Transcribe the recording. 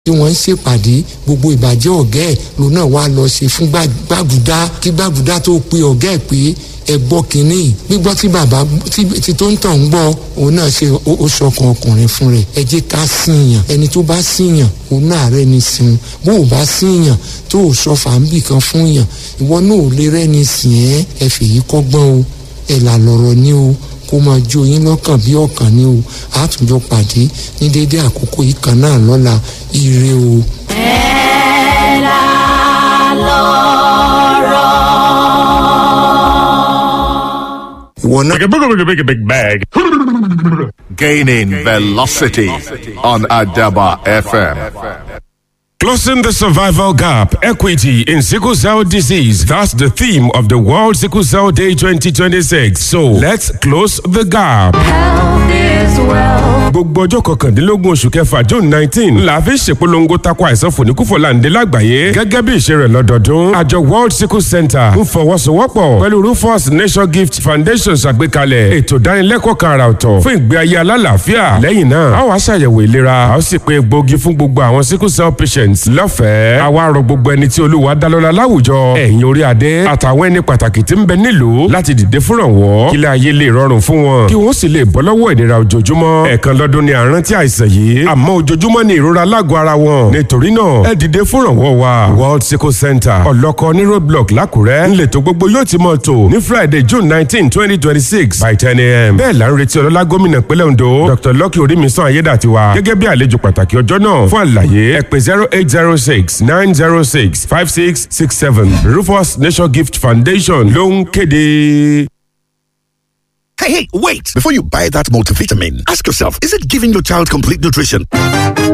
tí wọ́n ń ṣèpàdé gbogbo ìbàjẹ́ ọ̀gá ẹ̀ ló náà wá lọ ṣe fún gbàgùdá kí gbàgùdá tó pe ọ̀gá ẹ̀ pé ẹ gbọ́ kínní gbígbọ́ tí bàbá tí tó ń tàn ń gbọ́ òun náà ṣe ó ṣọkan ọkùnrin fún rẹ̀ ẹ jẹ́ ká síyàn ẹni tó bá síyàn òun náà rẹ̀ ní sìn bó o bá síyàn tó o sọ fàǹbì kan fún yàn ìwọ náà ò lè rẹ́ni sìn ẹ́ ẹ fèyí kọ́gbọ́n o ẹ là lọ̀rọ̀ ní o kó máa jó yín lọ́kàn bí ọ̀kan ní o àtúnjọ pàdé ní dédé àkókò yìí kan náà lọ́la ire o. ẹ là lọ́rọ̀. ìwọ náà. Big, big, big, big, big bag. Gaining velocity on Adaba FM. Closing the survival gap, equity in sickle cell disease. That's the theme of the World Sickle Cell Day 2026. So let's close the gap. Health is wealth. gbogbo ọjọ́ kọkàndínlógún oṣù kẹfà june nineteen la fi ṣèpolongo tako àìsàn fòníkúfọ̀láǹdé lágbàáyé gẹ́gẹ́ bí ìṣe rẹ̀ lọ́dọọdún àjọ world sickle center ń fọwọ́sowọ́pọ̀ pẹ̀lú rufus nation gift foundation ṣàgbékalẹ̀ ètò ìdánilẹ́kọ̀ọ́ kan àrà ọ̀tọ̀ fún ìgbé ayé alálàáfíà lẹ́yìn náà a wá ṣàyẹ̀wò ìlera a ó sì pé egbòogi fún gbogbo àwọn sickle cell patients lọ́fẹ̀ẹ́ a wá rọ gbogbo ẹni tí olúwa dá lọ́lá láwùjọ ẹ̀yin orí adé àtàwọn ẹni pàtàkì tí ń bẹ nílùú láti dìde fúnrànwọ́ kílẹ̀ ayé lè rọrùn fún wọn kí wọ́n sì lè bọ́ lọ́wọ́ ìnira ojoojúmọ́ ẹ̀ẹ̀kan lọ́dún ni àrántí àìsàn yìí àmọ́ ojoojúmọ́ ni ìrora lágọ̀ọ́ ara wọn nítorí náà ẹ dìde fúnrànwọ́ wa world sickle center ọlọ́kọ ní roadblock lákùrẹ́ ńlẹ̀ tó gbogbo yóò ti mọ̀ tó ní friday june nineteen twenty twenty six by ten a.m. bẹ́ẹ̀ la ń retí ọlọ́lá gómìnà pínlẹ̀ ondo dr lucky orímisàn ayédàtiwa gẹ́gẹ́ bí àlejò pàtàkì ọjọ́ náà fún àlàyé ẹ pè zero eight zero six nine zero six five six six seven rufus nation gift foundation ló ń kéde. Hey, hey, wait! Before you buy that multivitamin, ask yourself, is it giving your child complete nutrition?